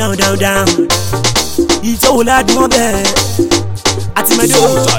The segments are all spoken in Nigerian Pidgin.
down down down ìtòwò ládùn ọbẹ̀ àti mẹ́dọ̀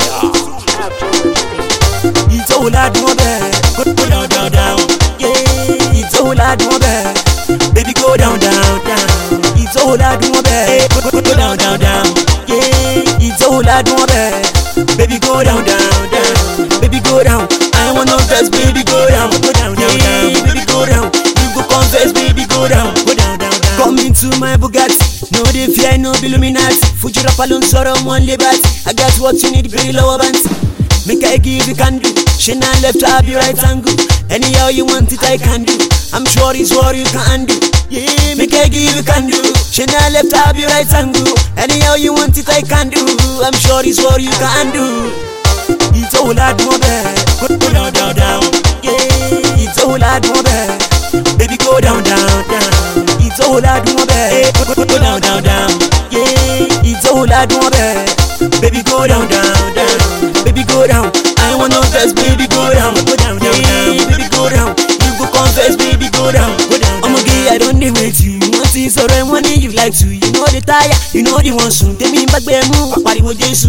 ìtòwò ládùn ọbẹ̀ go go down down down yeah ìtòwò ládùn ọbẹ̀ baby go down down down ìtòwò ládùn ọbẹ̀ go go go down down down yeah ìtòwò ládùn ọbẹ̀ baby go down down down baby go down I wanna confess baby go down go down down down baby go down you go confess baby go down go down down down come into my Bugatti no dey fear no be Illuminati Fuji rapper ló ń sọ̀rọ̀ wọn lé bàtì I got what you need bèrè lọ́wọ́ bàǹtì make I give you can do ṣe na left abi right angle anyhow you want it I can do I'm sure it's what you can do yeah make I give you can do ṣe na left abi right angle anyhow you want it I can do I'm sure it's what you can do ìtòwò ládùn ọbẹ̀ go go down down down yeah ìtòwò ládùn ọbẹ̀ baby go down down down ìtòwò ládùn ọbẹ̀ go go go down down down yeah ìtòwò ládùn ọbẹ̀ baby go down down down baby go down I wanna confess baby go down go down down down baby go down you go confess baby go down go down ọmọge I don dey wait you wọ́n ti sọ̀rọ̀ ẹ̀ wọ́n ní you like to you know the tire you know the one sùn tèmi bá gbẹ mú pariwo Jésù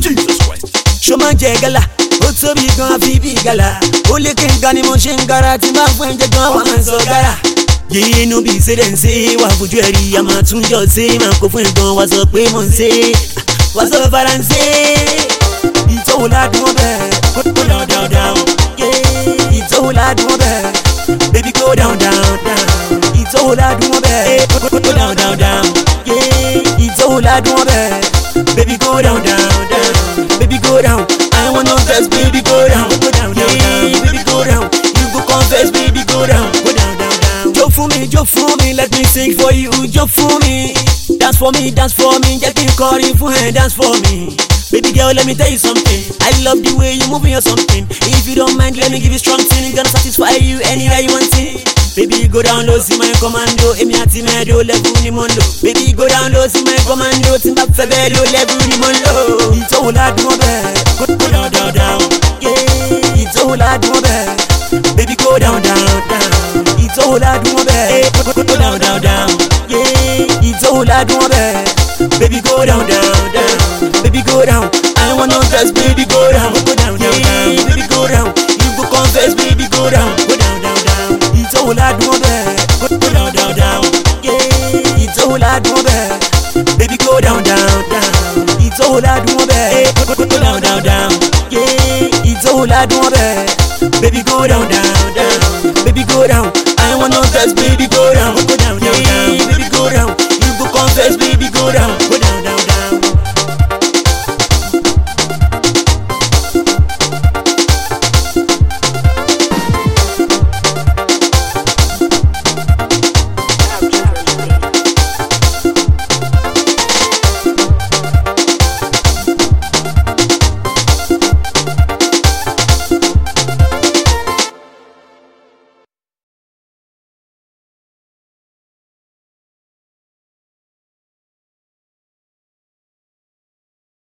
ṣó máa ń jẹ gálà ó tóbi gan àfi bí gálà ó lé kéńgá ni mo ṣe ń gara tí máa fún ẹ̀jẹ̀ gan wà máa ń sọ gara. yéé inú bíi ṣẹ́dẹ̀ǹṣe wà fojú ẹ̀rí a máa tún jọ ṣe máa kó fún ẹ̀gbọ́n wa sọ pé mò ń ṣe wà sọ faransé. ìtòwò ládùn ọbẹ̀ go go down down down yeah ìtòwò ládùn ọbẹ̀ baby go down down down ìtòwò ládùn ọbẹ̀ go go go down down down yeah ìtòwò ládùn ọbẹ̀ baby go down down down baby go down I wanna confess baby go down go down down down baby go down you go confess baby go down go down down down. jó fún mi jó fún mi let me sing for you jó fún mi dance for me dance for me jẹ́ kí n kọrin fún ẹ dance for me. Baby girl, let me tell you something. I love the way you moving or something. If you don't mind, let me give you strong thing. Gonna satisfy you anywhere you want it. Baby, go down low, see my commando. Èmi àti mẹ́ẹ̀dó level ni mo ń lò. Baby, go down low, see my commando. Tí n bá fẹ́ bẹ́ẹ̀ ló level ni mo ń lò. Ìtòwò ládùn ọbẹ̀. Go go down down down. Yeah. Ìtòwò ládùn ọbẹ̀. Baby, go down down down. Ìtòwò ládùn ọbẹ̀. Go go go down down down. Yeah. Ìtòwò ládùn ọbẹ̀. Baby, go down down down. Baby, go down. I wanna confess, baby, go down. Go down down down. Baby, go down. You go confess, baby, go down. Go down down down. Ìtòwò ládùn ọbẹ̀. Go go down down down. Yeah. Ìtòwò ládùn ọbẹ̀. Baby, go down down down. Ìtòwò ládùn ọbẹ̀. Go go go down down down. Yeah. Ìtòwò ládùn ọbẹ̀. Baby, go down down down. Baby, go down. I wanna confess, baby,